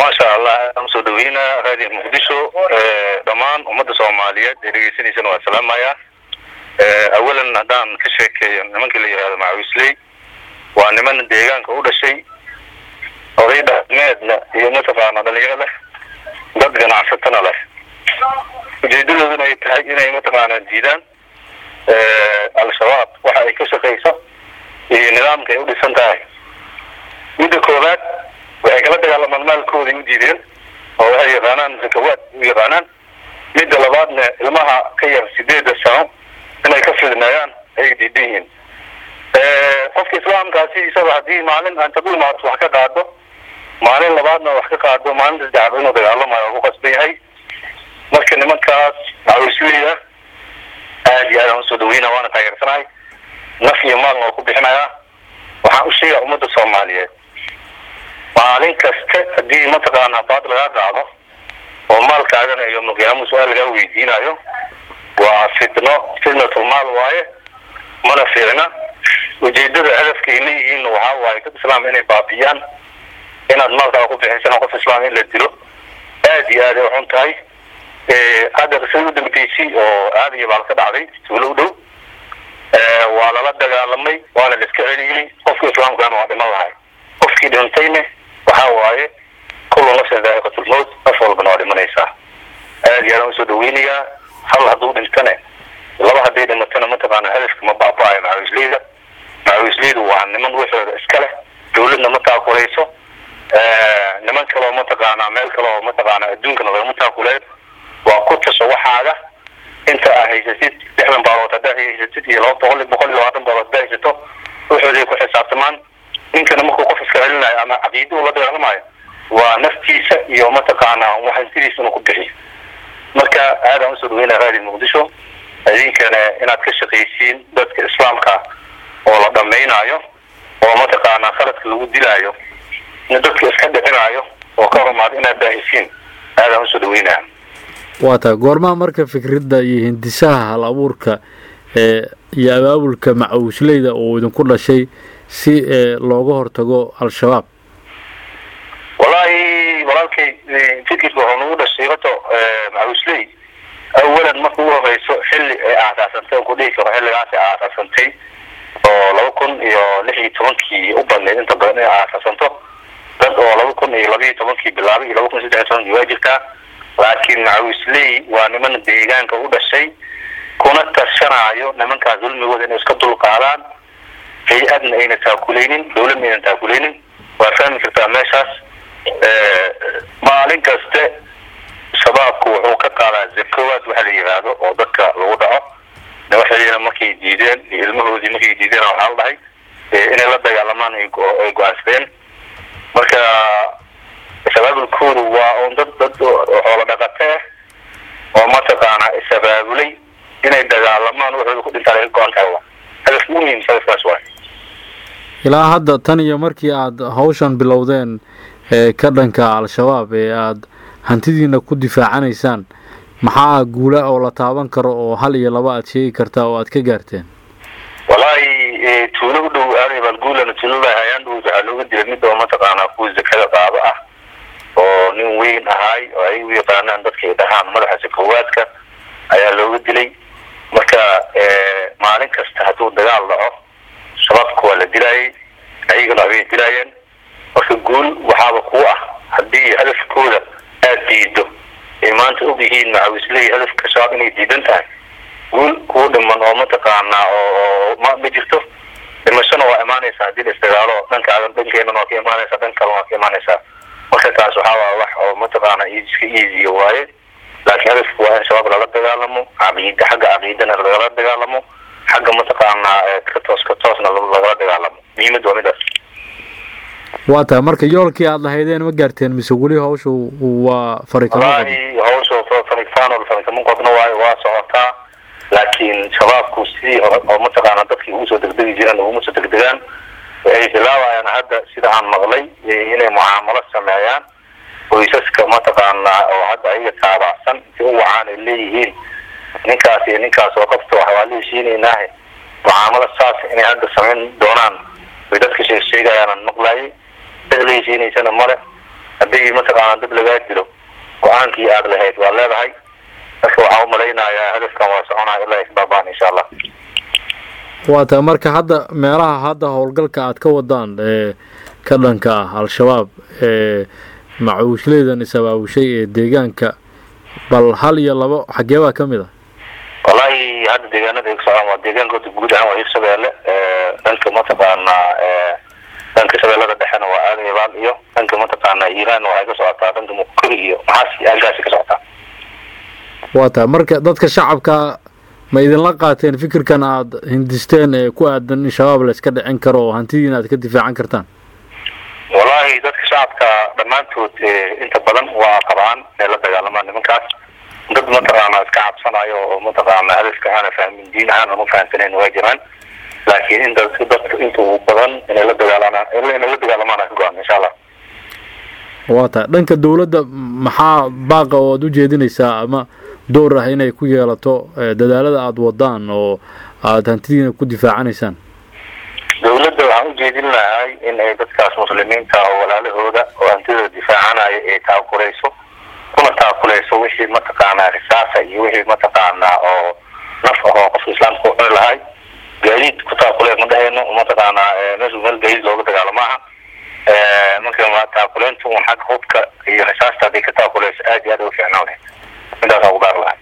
maasha allah aan usoo dhaweynaa raadiyo muqdisho dhammaan ummadda soomaaliyeed ee dhegeysanaysana waa salaamaya awalan haddaan ka sheekeeyo nimanka la yihahdo macawisley waa niman deegaanka u dhashay oday dhaqmeedna iyo mataqaana dhalinyaro leh dad ganacsatana leh ujeedadooduna ay tahay inay mataqaana diidaan al-shabaab waxa ay ka shaqayso iyo nidaamka ay u dhisan tahay midda koowaad waxay kala dagaalamaan maalkooday u diideen oo waxay yaqaanaan zakawaad u yaqaanaan midda labaadna ilmaha ka yar sideeda sano inay ka fidneeyaan ayay diidan yihiin qofka islaamkaasi isaga haddii maalin intad u imaato wax ka qaado maalin labaadna wax ka qaado maalinta saddexaad inuu dagaalamayo oo ku qasban yahay marka nimankaas macawisleyda aad iyo aad aan usoo dhaweyna waana taageersanahay naf iyo maalna waa ku bixinayaa waxaan u sheegaa ummadda soomaaliyeed maalin kasta haddii mataqaana baad lagaa qaado oo maalkaagana iyo muqyaamo su-aal lagaa weydiinayo waa fitno fitnatul maal waaye mana fiicna ujeedada hadafkay leeyihiin waxaa waaye dad islaam inay baabiyaan inaad maalkaaga ku bixisana qof islaam in la dilo aad iyo aad ay xun tahay hadda qisada u dambeysay oo aad iyo baal ka dhacday tuulo u dhow waa lala dagaalamay waana la iska celiyey qofka islaamkaana waa dhiman lahay qofkii dhintayne waxaa waaye kullu nafsin daa'iqatulmowt naf walbana waa dhimanaysaa aad iyo aadaan usoo dhaweynayaa hal hadduu dhintane laba hadday dhimatana mataqaana hadafka ma baaba-ayo macawisleyda macawisleydu waa niman waxooda iska leh dawladna ma taakulayso niman kaleo mataqaana meel kaleo mataqaana adduunkana lagama taakuleeyo waa ku taso waxaaga inta aa haysatid lixdan baalood haddaa haysatid iyo laba boqol boqol iyo labaatan baalood haddaa haysato waxooday ku xisaabtamaan ninkana markuu qof iska celinayo ama caqiida uu la dagaalamayo waa naftiisa iyo mataqaana waxantidiisa inuu ku bixiyo marka aadaan usoo dhaweynaa raadiyo muqdisho idinkana inaad ka shaqaysiin dadka islaamka oo la dhamaynayo oo mataqaana khaladka lagu dilaayo in dadka iska dhicinayo oo ka rumaado inaad baahisiin aadaan usoo dhaweynaa waa taa goormaha marka fikradda iyo hindisaha hal abuurka ee iyo abaabulka macawisleyda uu idinku dhashay si looga hortago al-shabaab wallaahi walaalkay fikirka wuxuu nagu dhashay horta macawisley awalan marka ugu horeyso xilli ay aasaasantay on ku dhihi karo xilligaas ay aasaasantay oo laba kun iyo lix iyo tobankii u badneyd inta badan inay aasaasanto dad oo laba kun iyo laba iyo tobankii bilaabay iyo laba kun iyo saddex iyo tobankii waa jirtaa laakiin macawisley waa niman deegaanka u dhashay kuna tashanaayo nimankaas dulmigooda inay iska dulqaadaan hay-adna ayna taakuleynin dawladna aynan taakuleynin waa fahmi kartaa meeshaas maalin kaste shabaabku wuxuu ka qaadaa zakawaad waxa la yidhaahdo oo dadka lagu dhaco waxayna markay diideen iyo ilmahoodii markay diideen waxaa la dhahay inay la dagaalamaan ay go-aansadeen marka shabaabulkoodu waa un dad dad xoolo dhaqate ah oo mataqaana is-abaabulay inay dagaalamaan waxooda ku dhintaan ay ka go-an tahay hadaf ugu muhiimsa hadafkaas waay ilaa hadda tan iyo markii aada hawshan bilowdeen ee ka dhanka al-shabaab ee aada hantidiina ku difaacanaysaan maxaa guula oo la taaban karo oo hal iyo laba aada sheegi kartaa oo aada ka gaarteen wallaahi tuulo u dhow aaday baalguulana tuulada hayaan dhow waxaa looga dilay mid oo mataqaanaa kuwa zakada qaado ah oo nin weyn ahaay oo ay u yaqaanaan dadka ay dhahaan madaxa sakawaadka ayaa looga dilay marka maalin kasta hadduu dagaal dhaco shabaabka waa la dilaayay ayagana way dilaayeen marka guul waxaaba kuu ah haddii hadafkooda aada diido ay maanta og yihiin macawisley hadafka shabaab inay diidan tahay guul kuu dhiman oo mataqaanaa oo ma ma jirto dhimashona waa imaanaysaa haddii la isdagaalo dhankaaga dhankeenana waa ka imaanaysaa dhan kalena waa ka imaanaysaa marka taas waxaa waa wax oo mataqaana iska easiya waaye laakiin hadafku waa in shabaab lala dagaalamo caqiida xagga caqiidana lagala dagaalamo xagga mataqaanaa ka toos ka toosna lagala dagaalamo muhiimadda waa midaas waa tahay marka yoolkii aada lahaydeen ma gaarteen mise weli hawsha waa farikamo wallaahi hawsha farikfaan farikamo qodna waayo waa socotaa laakiin shabaabku sidii hore oo mataqaana dadkii ugu soo degdegi jireen uguma soo degdegaan waxay bilaabayaan hadda sida aan maqlay inay mucaamalo sameeyaan qoysaska mataqaanaa oo hadda ayaga taabacsan inti u wacaan ay leeyihiin ninkaas iyo ninkaas oo qabta wax waa la heshiinaynaahe mucaamalo saas inay hadda samayn doonaan way dadka sheeg sheegayaanan maqlayay cid la heshiinaysana male haddii mataqaana dib lagaa dilo go-aankii aada lahayd waad leedahay marka waxaan umalaynayaa hadafkan waa soconaya ilaa isbaabaan insha allah waa tahay marka hadda meelaha hadda howlgalka aad ka wadaan ee ka dhanka ah al-shabaab ee macuushleedan is-abaabushay ee deegaanka bal hal iyo labo xagee baa ka mid ah wallahi hadda deegaanada ay ku socdaan waa deegaankooda guud ahaan waa hirshabeelle dhanka mataqaana dhanka shabeellada dhexena waa aadayabaal iyo dhanka mataqaana iiraan waxay ka socotaa dhanka mukuri iyo maxaas halkaasi ka socotaa waa tahay marka dadka shacabka ma idinla qaateen fikirkan aada hindisteen ee ku aadan in shabaab la iska dhicin karo oo hantidiina aad ka difaacan kartaan wallahi dadka shacabka dhammaantood inta badan waa qabaan inay la dagaalamaan nimankaas dad mataqaana iska cabsanayo oo mataqaana hadafka aana fahmin diin ahaan aan ufahamsanayn waa jiraan laakiin inta dadka inta ugu badan inay la dagaalamaan inay la dagaalamaan ka go-an insha allah waa tahay dhanka dawladda maxaa baaqa oo aada u jeedinaysaa ama door ah inay ku yeelato dadaalada aada wadaan oo aada hantidiina ku difaacanaysaan dawladda waxaan ujeedin lahay in ay dadkaas muslimiinta oo walaalahooda oo hantidooda difaacanaya ay taakuleyso kuna taakuleyso wixii mataqaanaa risaasa iyo wixii mataqaanaa oo naf ahoo qofka islaamka u cuni lahay gaadiid ku taakuleen ma dhaheyno mataqaanaa meeshu meel gaadiid looga dagaalo maaha marka taakuleyntu un xagga hubka iyo risaasta hadday ka taakuleyso aad iyo aad uga fiicnaan lahayd intaasaan ku gaar lahay